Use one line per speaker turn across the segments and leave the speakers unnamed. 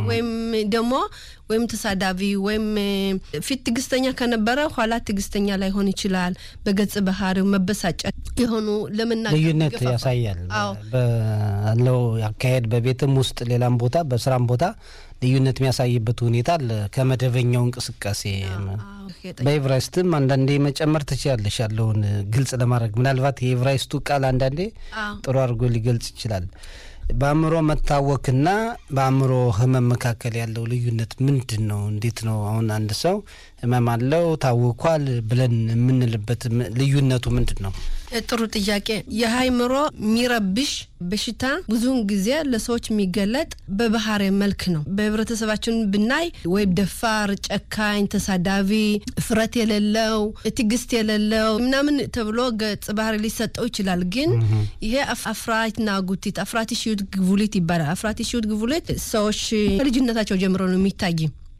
ወይም ደግሞ ወይም ተሳዳቢ ወይም ፊት ትዕግስተኛ ከነበረ ኋላ ትዕግስተኛ ላይሆን ይችላል። በገጽ ባህሪው መበሳጨት የሆኑ ለመናገር
ልዩነት
ይገፋፋል።
ያሳያል።
አዎ
ባለው አካሄድ በቤትም ውስጥ ሌላም ቦታ በስራም ቦታ ልዩነት የሚያሳይበት ሁኔታ አለ ከመደበኛው እንቅስቃሴ
አዎ፣ የጠ-
በኤቨራይስትም አንዳንዴ መጨመር ትችላለሽ ያለውን ግልጽ ለማድረግ ምናልባት የኤቨራይስቱ ቃል አንዳንዴ
አዎ።
ጥሩ አድርጎ ሊገልጽ ይችላል። በአእምሮ መታወክና በአእምሮ ህመም መካከል ያለው ልዩነት ምንድን ነው? እንዴት ነው? አሁን አንድ ሰው ህመም አለው ታውኳል ብለን የምንልበት ም- ልዩነቱ ምንድን ነው?
ጥሩ ጥያቄ። የአእምሮ የሚረብሽ በሽታ ብዙውን ጊዜ ለሰዎች የሚገለጥ በባህሪ መልክ ነው። በህብረተሰባችን ብናይ ወይ ደፋር፣ ጨካኝ፣ ተሳዳቢ፣ እፍረት የሌለው ትዕግስት የሌለው ምናምን ተብሎ ገጽ ባህሪ ሊሰጠው ይችላል። ግን ይሄ አፍ- አፍራትና ጉቲት አፍራቲ ሽዩት ግቡሊት ይባላል። አፍራቲ ሽዩት ግቡሊት ሰዎች ከልጅነታቸው ጀምሮ ነው የሚታይ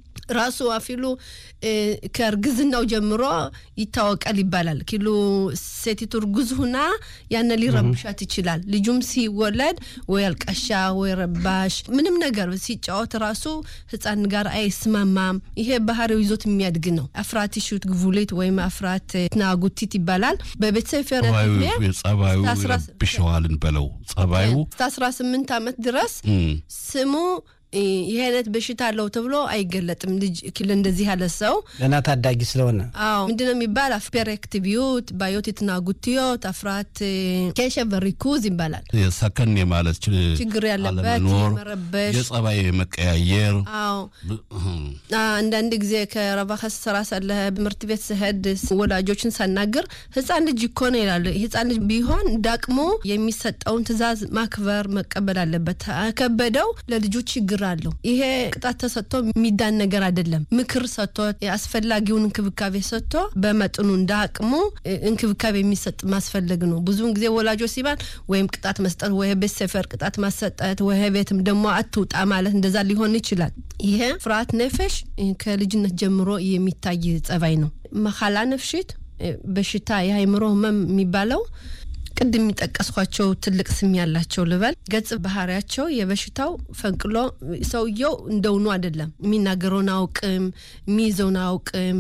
ራሱ አፊሉ እ፣ ከእርግዝናው ጀምሮ ይታወቃል ይባላል። ኪሉ ሴቲቱ እርጉዝ ሁና ያነ ሊረብሻት ይችላል። ልጁም ሲወለድ ወይ አልቃሻ ወይ ረባሽ ምንም ነገር ሲጫወት ራሱ ህፃን ጋር አይስማማም። ይሄ ባህሪው ይዞት የሚያድግ ነው። አፍራት ሹት ግቡሌት ወይም አፍራት ናጉቲት ይባላል። በቤተሰብ
ጸባዩ ጸባዩ
እስከ አስራ-
ይረብሸዋልን በለው ጸባዩ
እስከ 18 ዓመት ድረስ
እም፣
ስሙ እ፣ ይሄ አይነት በሽታ አለው ተብሎ አይገለጥም። ልጅ ክል እንደዚህ ያለ ሰው
ገና ታዳጊ ስለሆነ
አዎ ምንድነው የሚባል ፔሬክቲቪዩት ባዮት የትናጉትዮት አፍራት ኬሸ በሪኩዝ ይባላል።
የሰከን የማለት ች-
ችግር ያለበት
አለመኖር፣
የመረበሽ
የጸባይ መቀያየር
አዎ
ብ- እህም፣
አንዳንድ ጊዜ ከረባከ ስራ ሳለ ትምህርት ቤት ስሄድ ወላጆችን ሳናግር ህፃን ልጅ እኮ ነው ይላሉ። ህፃን ልጅ ቢሆን እንዳቅሙ የሚሰጠውን ትዕዛዝ ማክበር መቀበል አለበት። ከበደው ለልጁ ችግር አለው። ይሄ ቅጣት ተሰጥቶ የሚዳን ነገር አይደለም። ምክር ሰጥቶ አስፈላጊውን እንክብካቤ ሰጥቶ በመጠኑ እንደ አቅሙ እንክብካቤ የሚሰጥ ማስፈለግ ነው። ብዙውን ጊዜ ወላጆች ሲባል ወይም ቅጣት መስጠት ወይ ቤት ሰፈር ቅጣት ማሰጠት ወይ ቤትም ደግሞ አትውጣ ማለት እንደዛ ሊሆን ይችላል። ይሄ ፍርሃት ነፈሽ ከልጅነት ጀምሮ የሚታይ ጸባይ ነው። መካላ ነፍሽት በሽታ የአእምሮ ህመም የሚባለው ቅድም የሚጠቀስኳቸው ትልቅ ስም ያላቸው ልበል ገጽ ባህሪያቸው የበሽታው ፈንቅሎ ሰውየው እንደውኑ አይደለም። የሚናገረውን አውቅም፣ የሚይዘውን አውቅም፣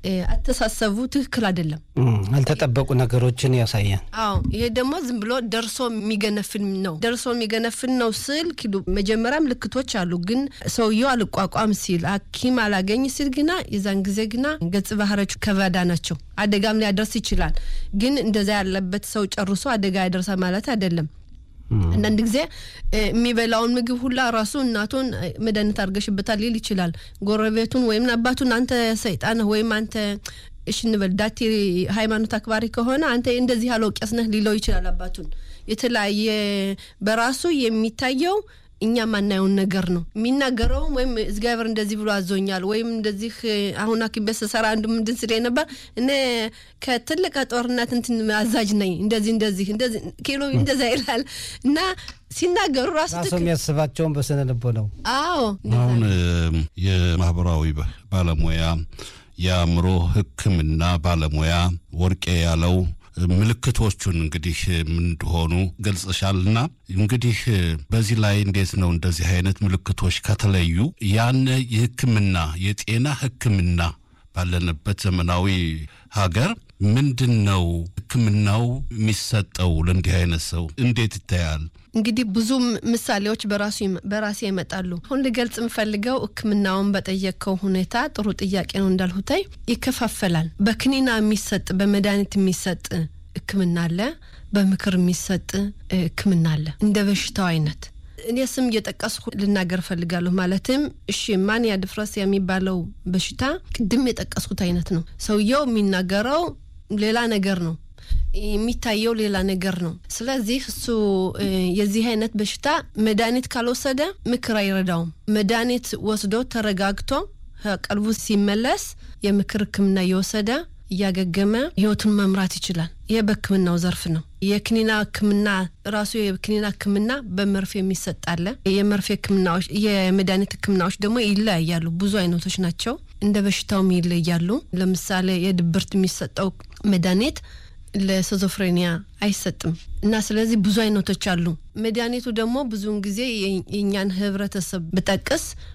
አተሳሰቡ ትክክል አይደለም።
ያልተጠበቁ ነገሮችን ያሳያል።
አዎ ይሄ ደግሞ ዝም ብሎ ደርሶ የሚገነፍን ነው። ደርሶ የሚገነፍን ነው ስል ኪሉ መጀመሪያ ምልክቶች አሉ። ግን ሰውየው አልቋቋም ሲል ሐኪም አላገኝ ሲል ግና የዛን ጊዜ ግና ገጽ ባህሪያቸው ከበዳ ናቸው። አደጋም ሊያደርስ ይችላል። ግን እንደዛ ያለበት ሰው ጨርሶ አደጋ ያደርሳል ማለት አይደለም። አንዳንድ ጊዜ የሚበላውን ምግብ ሁላ ራሱ እናቱን መድኃኒት አድርገሽበታል ሊል ይችላል። ጎረቤቱን ወይም አባቱን አንተ ሰይጣን ወይም አንተ እሽ እንበል ዳቴ ሃይማኖት አክባሪ ከሆነ አንተ እንደዚህ ያለው ቄስ ነህ ሊለው ይችላል። አባቱን የተለያየ በራሱ የሚታየው እኛ ማናየውን ነገር ነው የሚናገረውም። ወይም እግዚአብሔር እንደዚህ ብሎ አዞኛል ወይም እንደዚህ አሁን ሐኪም ቤት ስሰራ አንዱ ምንድን ስለ ነበር እኔ ከትልቅ ጦርነት እንትን አዛዥ ነኝ እንደዚህ እንደዚህ እንደዚህ ኪሎ እንደዛ ይላል እና ሲናገሩ ራሱ
ራሱ የሚያስባቸውን በስነ ልቦ ነው።
አዎ
አሁን የማህበራዊ ባለሙያ የአእምሮ ሕክምና ባለሙያ ወርቄ ያለው ምልክቶቹን እንግዲህ ምን እንደሆኑ ገልጽሻልና እንግዲህ በዚህ ላይ እንዴት ነው እንደዚህ አይነት ምልክቶች ከተለዩ ያን የህክምና የጤና ህክምና ባለንበት ዘመናዊ ሀገር ምንድን ነው ህክምናው የሚሰጠው ለእንዲህ አይነት ሰው እንዴት ይታያል?
እንግዲህ ብዙ ምሳሌዎች በራሱ በራሴ ይመጣሉ። አሁን ልገልጽ የምፈልገው ህክምናውን በጠየቅከው ሁኔታ ጥሩ ጥያቄ ነው እንዳልሁታይ ይከፋፈላል። በክኒና የሚሰጥ በመድኃኒት የሚሰጥ ህክምና አለ፣ በምክር የሚሰጥ ህክምና አለ። እንደ በሽታው አይነት እኔ ስም እየጠቀስኩ ልናገር ፈልጋለሁ። ማለትም እሺ ማንያ ድፍረስ የሚባለው በሽታ ቅድም የጠቀስኩት አይነት ነው። ሰውየው የሚናገረው ሌላ ነገር ነው የሚታየው ሌላ ነገር ነው። ስለዚህ እሱ የዚህ አይነት በሽታ መድኃኒት ካልወሰደ ምክር አይረዳውም። መድኃኒት ወስዶ ተረጋግቶ ቀልቡ ሲመለስ የምክር ህክምና እየወሰደ እያገገመ ህይወቱን መምራት ይችላል። ይህ በህክምናው ዘርፍ ነው። የክኒና ህክምና ራሱ የክኒና ህክምና በመርፌ የሚሰጥ አለ። የመርፌ ህክምናዎች፣ የመድኃኒት ህክምናዎች ደግሞ ይለያያሉ። ብዙ አይነቶች ናቸው። እንደ በሽታውም ይለያሉ። ለምሳሌ የድብርት የሚሰጠው መድኃኒት ለስዞፍሬኒያ አይሰጥም እና ስለዚህ ብዙ አይነቶች አሉ። መድኃኒቱ ደግሞ ብዙውን ጊዜ የእኛን ህብረተሰብ ብጠቅስ